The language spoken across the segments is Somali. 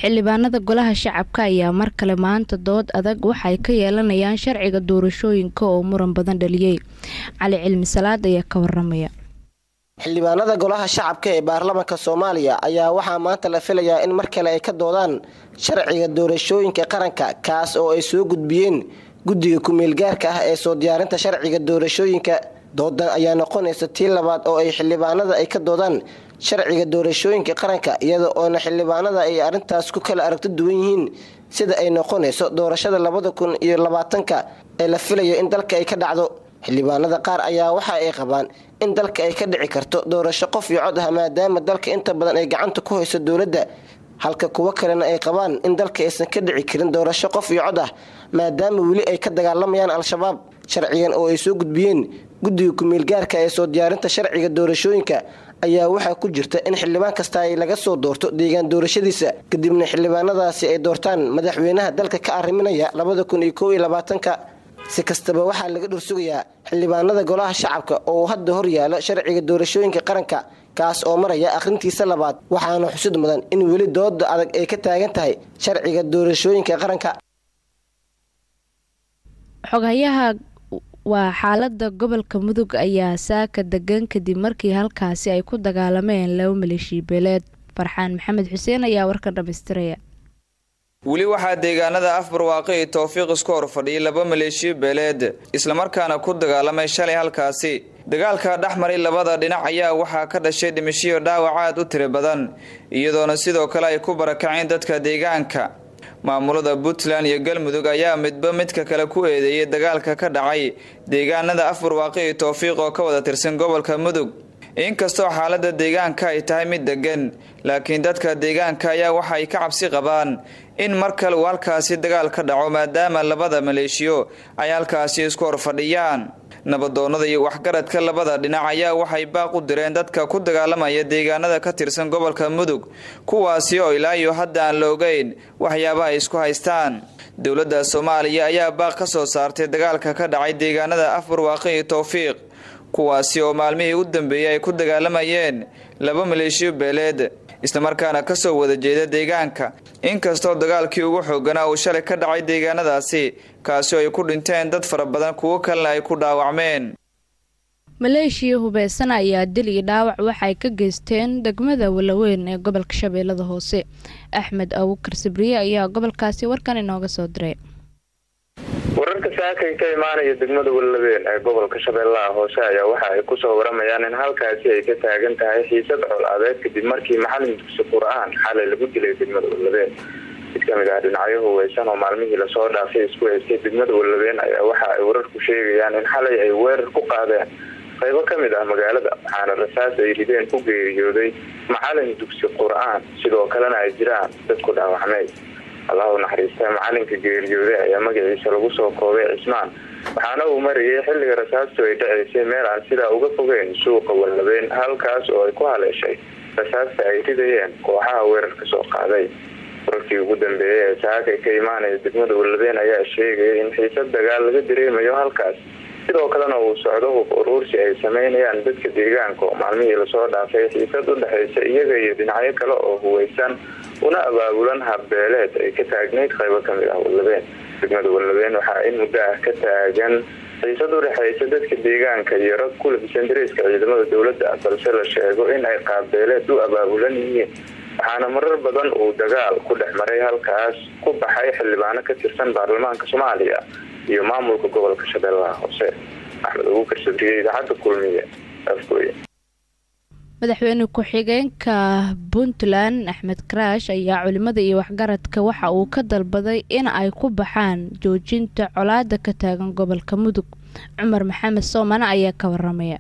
xildhibaanada golaha shacabka ayaa mar kale maanta dood adag waxay ka yeelanayaan sharciga doorashooyinka oo muran badan dhaliyey cali cilmi salaad ayaa ka waramaya xildhibaanada golaha shacabka ee baarlamaanka soomaaliya ayaa waxaa maanta la filayaa in mar kale ay ka doodaan sharciga doorashooyinka qaranka kaas oo ay soo gudbiyeen guddiga ku-meelgaarka ah ee soo diyaarinta sharciga doorashooyinka doodan ayaa noqonaysa tii labaad oo ay xildhibaanada ay ka doodaan sharciga doorashooyinka qaranka iyada oona xildhibaanada ay arrintaas ku kala aragto duwan yihiin sida ay noqonayso doorashada labada kun iyo labaatanka ee la filayo in dalka ay ka dhacdo xildhibaanada qaar ayaa waxa ay qabaan in dalka ay ka dhici karto doorasho qof iyo cod ah maadaama dalka inta badan ay gacanta ku hayso dowladda halka kuwo kalena ay qabaan in dalka aysan ka dhici karin doorasho qof iyo cod ah maadaama weli ay ka dagaalamayaan al-shabaab sharcigan oo ay soo gudbiyeen guddiga ku-meelgaarka ee soo diyaarinta sharciga doorashooyinka ayaa waxaa ku jirta in xildhibaan kasta ay laga soo doorto deegaan doorashadiisa kadibna xildhibaanadaasi ay doortaan madaxweynaha dalka ka arriminaya labada kun iyo kow iyo labaatanka si kastaba waxaa laga dhursugayaa xildhibaanada golaha shacabka oo hadda hor yaalo sharciga doorashooyinka qaranka kaas oo maraya akhrintiisa labaad waxaana xusid mudan in weli dooda adag ay ka taagan tahay sharciga doorashooyinka qaranka xoghayaha waa xaalada gobolka mudug ayaa saaka degan kadib markii halkaasi ay ku dagaalameen laba maleeshiya beeleed farxaan maxamed xuseen ayaa warkan dhamaystiraya weli waxaa deegaanada afbarwaaqi iyo towfiiq isku hor fadhiyay laba maleeshiyo beeleed islamarkaana ku dagaalamay shalay halkaasi dagaalka dhexmaray labada dhinac ayaa waxaa ka dhashay dhimashiyo dhaawac aad u tiro badan iyadoona sidoo kale ay ku barakaceen dadka deegaanka maamulada puntland iyo galmudug ayaa midba midka kale ku eedeeyay dagaalka ka dhacay deegaanada afbarwaaqi iyo towfiiq oo ka wada tirsan gobolka mudug inkastoo xaalada deegaanka ay tahay mid degan laakiin dadka deegaanka ayaa waxa ay ka cabsi qabaan in mar kale uu halkaasi dagaal ka dhaco maadaama labada maleeshiyo ay halkaasi isku hor fadhiyaan nabadoonnada iyo waxgaradka labada dhinac ayaa waxay baaq u direen dadka ku dagaalamaya deegaanada ka tirsan gobolka mudug kuwaasi oo ilaa iyo hadda aan la ogeyn waxyaabaha ay isku haystaan dowladda soomaaliya ayaa baaq ka soo saartay dagaalka ka dhacay deegaanada afbarwaaqi iyo towfiiq kuwaasi oo maalmihii u dambeeyey ay ku dagaalamayeen laba maleeshiyo beeleed islamarkaana kasoo wada jeeda deegaanka inkastoo dagaalkii ugu xooganaa uu shalay ka dhacay deegaanadaasi kaasi oo ay ku dhinteen dad fara badan kuwo kalena ay ku dhaawacmeen maleeshiya hubeysan ayaa dil iyo dhaawac waxay ka geysteen degmada walaweyn ee gobolka shabeellada hoose axmed abukar sibriye ayaa gobolkaasi warkan inooga soo diray wararka saakay ka imaanaya degmada wallabeen ee gobolka shabeellaha hoose ayaa waxa ay kusoo waramayaan in halkaasi ay ka taagan tahay xiisad col adeed kadib markii maxalin dugsi qur-aan xalay lagu dilay degmada wallabeen mid kamid ah dhinacyo huweysan oo maalmihii lasoo dhaafay isku haystay degmada wallabeen ayaa waxa ay wararku sheegayaan in xalay ay weerar ku qaadeen qaybo kamid ah magaalada waxaana rasaas ay rideen ku geeriyooday macalin dugsi qur-aan sidoo kalena ay jiraan dad ku dhaawacmay allahu naxariista macalinka geeriyooday ayaa magaciisa lagu soo koobay cismaan waxaana uu marayay xilliga rasaastu ay dhaceysay meel aan sidaa uga fogeyn suuqa wallabeen halkaas oo ay ku haleeshay rasaasta ay ridayeen kooxaha weerarka soo qaaday wararkii ugu dambeeyay ee saakay ka imaanaya degmada wallabeen ayaa sheegaya in xiisad dagaal laga dareemayo halkaas sidoo kalena uu socdo hub uruursi ay sameynayaan dadka deegaanka oo maalmihii lasoo dhaafay xiisad u dhexaysa iyaga iyo dhinacyo kale oo huweysan una abaabulan habbeeleed ay ka taagnayd qaybo kamid ah wallabeen degmada wallabeen waxaa in muddo ah ka taagan xiisad u dhexaysa dadka deegaanka iyo rag ku labisan dariiska ciidamada dowladda balse la sheego in ay qaabbeeleed u abaabulan yihiin waxaana marar badan uu dagaal ku dhex maray halkaas ku baxay xildhibaano ka tirsan baarlamaanka soomaaliya iyo maamulka gobolka shabeellaha hoose axmed abukar sabriye idaacadda kulmiye afgooye madaxweyne ku-xigeenka puntland axmed karaash ayaa culimada iyo waxgaradka waxa uu ka dalbaday in ay ku baxaan joojinta colaada ka taagan gobolka mudug cumar maxamed soomane ayaa ka waramaya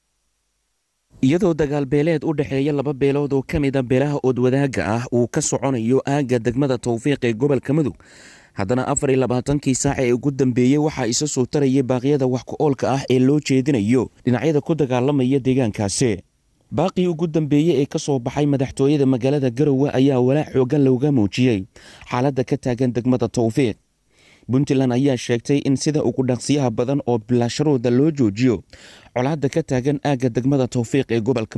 iyadoo dagaal beeleed u dhexeeya laba beelood oo ka mid a beelaha oodwadaaga ah uu ka soconayo aagga degmada towfiiq ee gobolka mudug haddana afar iyo labaatankii saac ee ugu dambeeyey waxaa isa soo tarayay baaqyada wax ku-oolka ah ee loo jeedinayo dhinacyada ku dagaalamaya deegaankaasi baaqii ugu dambeeyey ee ka soo baxay madaxtooyada magaalada garowe ayaa walaac xoogan looga muujiyey xaaladda ka taagan degmada towfiiq puntland ayaa sheegtay in sida ugu dhaqsiyaha badan oo bilaasharooda loo joojiyo colaadda ka taagan aagga degmada towfiiq ee gobolka mudug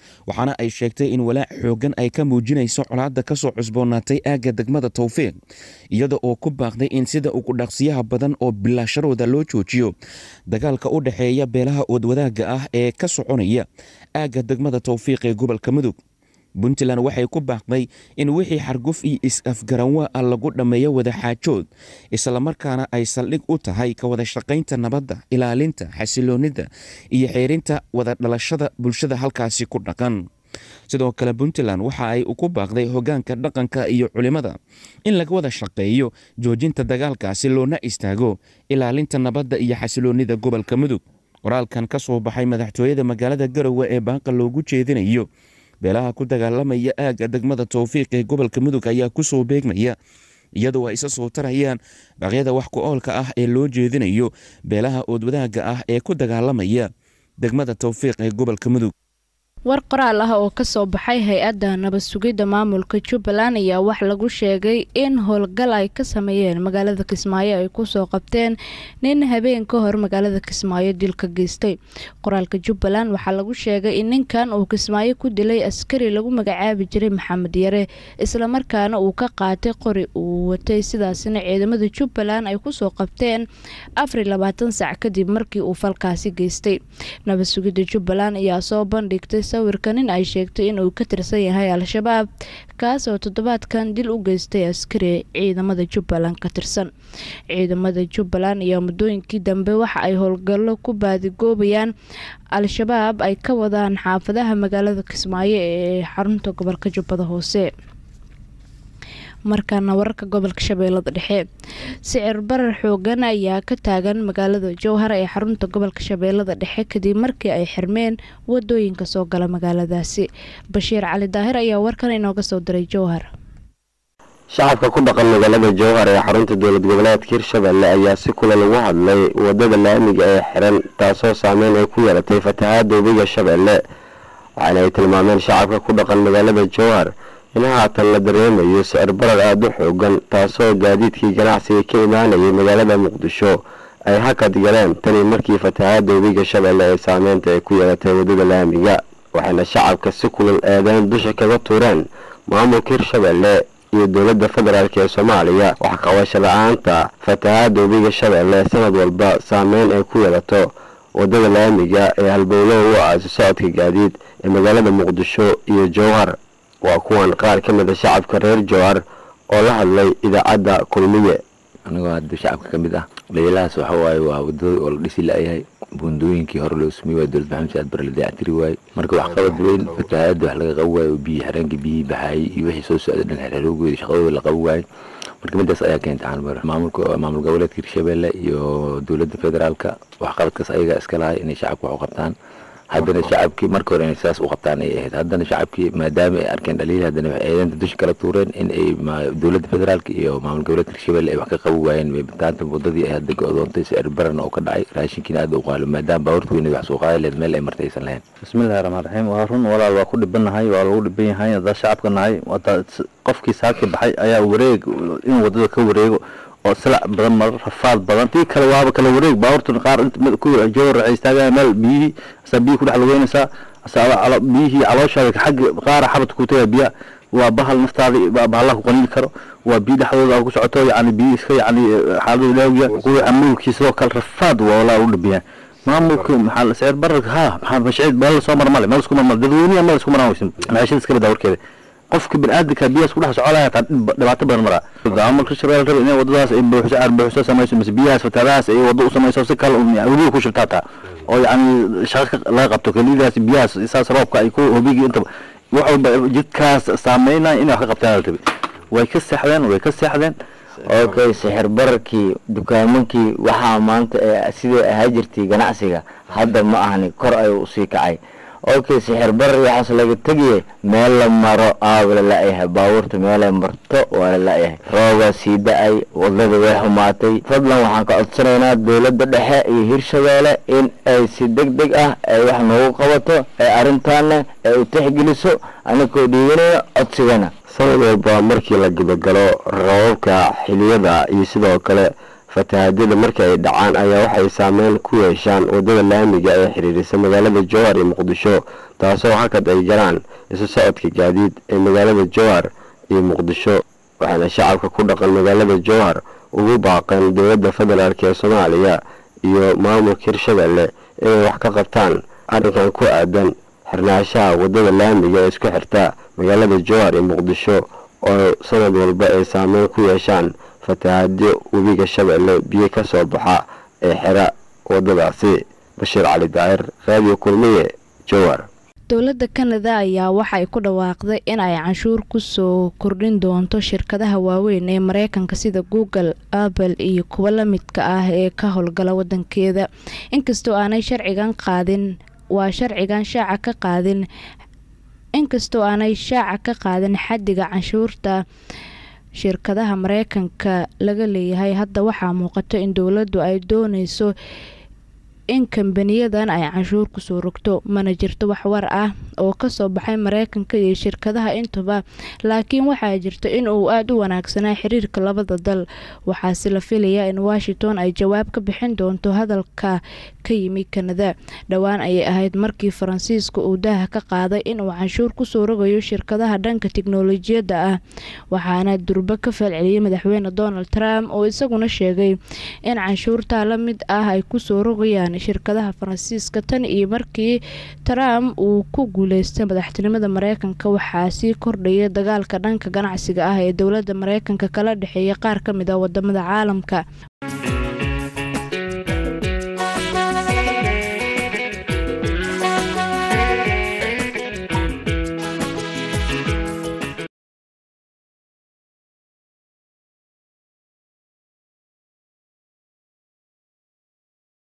waxaana ay sheegtay in walaac xoogan ay ka muujinayso colaadda ka soo cusboonaatay aagga degmada towfiiq iyada oo ku baaqday in sida ugu dhaqsiyaha badan oo bilaasharooda loo joojiyo dagaalka u dhexeeya beelaha oodwadaagga ah ee ka soconaya aagga degmada towfiiq ee gobolka mudug puntland waxay ku baaqday in wixii xarguf iyo is-afgaranwaa ah lagu dhammeeyo wadaxaajood islamarkaana ay saldhig u tahay ka wada shaqaynta nabadda ilaalinta xasiloonida iyo xeerinta wada dhalashada bulshada halkaasi ku dhaqan sidoo kale puntland waxa ay ku baaqday hogaanka dhaqanka iyo culimada in laga wada shaqeeyo joojinta dagaalkaasi loona istaago ilaalinta nabadda iyo xasiloonida gobolka mudug qoraalkan ka soo baxay madaxtooyada magaalada garowe ee baaqa loogu jeedinayo beelaha ku dagaalamaya aagga degmada towfiiq ee gobolka mudug ayaa ku soo beegmaya iyadoo ay isa soo tarayaan baaqyada wax ku oolka ah ee loo jeedinayo beelaha oodwadaagga ah ee ku dagaalamaya degmada towfiiq ee gobolka mudug war qoraal ah oo kasoo baxay hay-adda nabad sugidda maamulka jubbaland ayaa wax lagu sheegay in howlgal ay ka sameeyeen magaalada kismaayo ay kusoo qabteen nin habeen ka hor magaalada kismaayo dilka geystay qoraalka jubbaland waxaa lagu sheegay in ninkan uu kismaayo ku dilay askari lagu magacaabi jiray maxamed yare islamarkaana uu ka qaatay qori uu watay sidaasna ciidamada jubbaland ay kusoo qabteen afar labaatan sac kadib markii uu falkaasi geystay nabad sugidda jubbaland ayaa soo bandhigtay sawirka nin ay sheegtay inuu ka tirsan yahay al-shabaab kaas oo toddobaadkan dil u geystay askari ciidamada jubbaland ka tirsan ciidamada jubbaland ayaa muddooyinkii dambe waxa ay howlgallo ku baadigoobayaan al-shabaab ay ka wadaan xaafadaha magaalada kismaayo ee xarunta gobolka jubbada hoose markaana wararka gobolka shabeellada dhexe sicir barar xoogan ayaa ka taagan magaalada jowhar ee xarunta gobolka shabeellada dhexe kadib markii ay xirmeen wadooyinka soo gala magaaladaasi bashiir cali daahir ayaa warkan inooga soo diray jowhar shacabka ku dhaqan magaalada jowhar ee xarunta dowlad goboleedka hirshabelle ayaa si kula lagu hadlay wadada laamiga ee xiran taasoo saameyn ay ku yeelatay fatahaada webiga shabeelle waxaana ay tilmaameen shacabka ku dhaqan magaalada jowhar in haatan la dareemayo sicir barar aada u xoogan taasoo gaadiidkii ganacsiga ka imaanayay magaalada muqdisho ay hakad galeen tani markii fatahaada webiga shabeelle ee saameynta ay ku yeelatay wadada laamiga waxayna shacabka si kulal eedeyn dusha kaga tuureen maamulka hirshabelle iyo dowladda federaalk ee soomaaliya wax qabasho la-aanta fatahaada webiga shabeelle sanad walba saameyn ay ku yeelato wadada laamiga ee halbowlaha u ah isu socodka gaadiid ee magaalada muqdisho iyo jowhar waa kuwan qaar ka mida shacabka reer jowhar oo la hadlay idaacadda kulmiye anigoo hadda shacabka ka mid ah dhaliilahaas waxa waaye waa wadada oo la dhisi la-yahay buundooyinkii hore loo sumey waa dowlad maxamed saad bare la dayactiri waaye marka wax qabad weyn fatahaada wax laga qabi waaye oo biyi xireenka biyihii baxaayay iyo wixii soo socday dhan xereeroogoodi shaqadooda la qabi waaye marka midaas ayaa keentay xanbar maamulka maamul goboleedka hirshabelle iyo dowladda federaalka waxqabadkaas ayagaa iska lahay inay shacabka wax u qabtaan haddana shacabkii marka hore inay saas u qabtaan ay ahayd haddana shacabkii maadaama ay arkeen dhaliil haddana waxay eedeynta dusha kala tuureen in ay dowladda federaalka iyo maamul goboleedka hirshabelle ay wax ka qabi waayeen meebitaanta wadadii ay hadda go-doontay sicir barana oo ka dhacay raashinkiina aada u qaalo maadaama baawarta weyneed wax soo qaadi lehed meel ay martay aysan lahayn bismillahi raxmaan raxiim waa run walaal waa ku dhibannahay waa lagu dhiban yahay haddaa shacabka nahay qofkii saaki baxay ayaa wareeg in wadada ka wareego oo silac badan mar rafaad badan tii kale waaba kala wareeg baawartuna qaar jowar waxay istaagayaan meel biyihii asaa biyihi kudhex lugeynaysaa asaa biyihii calooshaada xagga qaara xabadka ku tagaya biyaha waa bahal naftaada bahallaha ku qaniini karo waa biyo dhexdooda ku socoto yani biyi iska yani xaaladooda laawgiya kuwa amuulkii sidoo kale rafaad waa walaa u dhibiyaan maamulka maxaa sicir bararka ha maxaa mashciid meel soo mar male meel isku mar male dadweyniya meel isku maraan weysan maciishada iska badaa warkeeda qofka biniaadamka biyahaas kudhex socolaya taa dhibaato badan maraa maamulka shabeelle raba inay wadadaas ay buuxso arbuuxso samayso mise biyahaas fataadahaas ay wado u samayso si kale weliba ku shubtaa taa oo yacni shaqo laga qabto kelidaas biyahaas saas roobka ay ku hobigii intaba wax walba jidkaas saameynaya inay wax ka qabtaan la rabi way ka seexdeen way ka seexdeen okay sixir bararkii dukaamankii waxaa maanta sidai ahaa jirtay ganacsiga hadda ma ahni kor ayuu usii kacay okay sixir barar waxaas laga tegaya meel la maro aaba la la-yahay baabuurta meelay marto waa la la-yahay roobaa sii da-ay wadada way xumaatay fadlan waxaan ka codsanaynaa dowladda dhexe iyo hirshabeelle in ay si deg deg ah ay wax noogu qabato ee arrintaana ay u tixgeliso anakoo dhiiganaya codsigana sanad walba markii la gabagalo rababka xiliyada iyo sidoo kale fatahaadyada markii ay dhacaan ayaa waxay saameyn ku yeeshaan wadada laamiga ee xiriirisa magaalada jowhar iyo muqdisho taasoo hakad ay galaan isu socodka gaadiid ee magaalada jowhar iyo muqdisho waxaana shacabka ku dhaqan magaalada jowhar ugu baaqeen dowladda federaalk ee soomaaliya iyo maamulka hirshabelle inay wax ka qabtaan arrinkan ku aadan xirnaanshaha wadada laamiga ee isku xirta magaalada jowhar iyo muqdisho oo sanad walba ay saameyn ku yeeshaan fatahaadyo webiga shabeelle biyo ka soo baxa ee xira wadadaasi bashiir cali daahir raadiyo kulmiye jowhar dowladda kanada ayaa waxay ku dhawaaqday in ay canshuur kusoo kordhin doonto shirkadaha waaweyn ee mareykanka sida google apple iyo kuwa la midka ah ee ka howlgala wadankeeda inkastoo aanay sharcigan qaadin waa sharcigan shaaca ka qaadin inkastoo aanay shaaca ka qaadin xadiga canshuurta shirkadaha mareykanka laga leeyahay hadda waxaa muuqato in dowladdu ay dooneyso in kambaniyadan ay canshuur kusoo rogto mana jirto wax war ah oo kasoo baxay mareykanka iyo shirkadaha intuba laakiin waxaa jirta in uu aada u wanaagsanaa xiriirka labada dal waxaase la filayaa in washington ay jawaab ka bixin doonto hadalka ka yimi kanada dhowaan ayay ahayd markii faransiiska uu daaha ka qaaday inuu canshuur kusoo rogayo shirkadaha dhanka tiknolojiyadda ah waxaana durbo ka falceliyey madaxweyne donald trump oo isaguna sheegay in canshuurtaa la mid ah ay kusoo rogayaan shirkadaha faransiiska tan iyo markii trump uu ku guuleystay madaxtinimada mareykanka waxaa sii kordhaya dagaalka dhanka ganacsiga ah ee dowladda mareykanka kala dhexeeya qaar ka mid a wadamada caalamka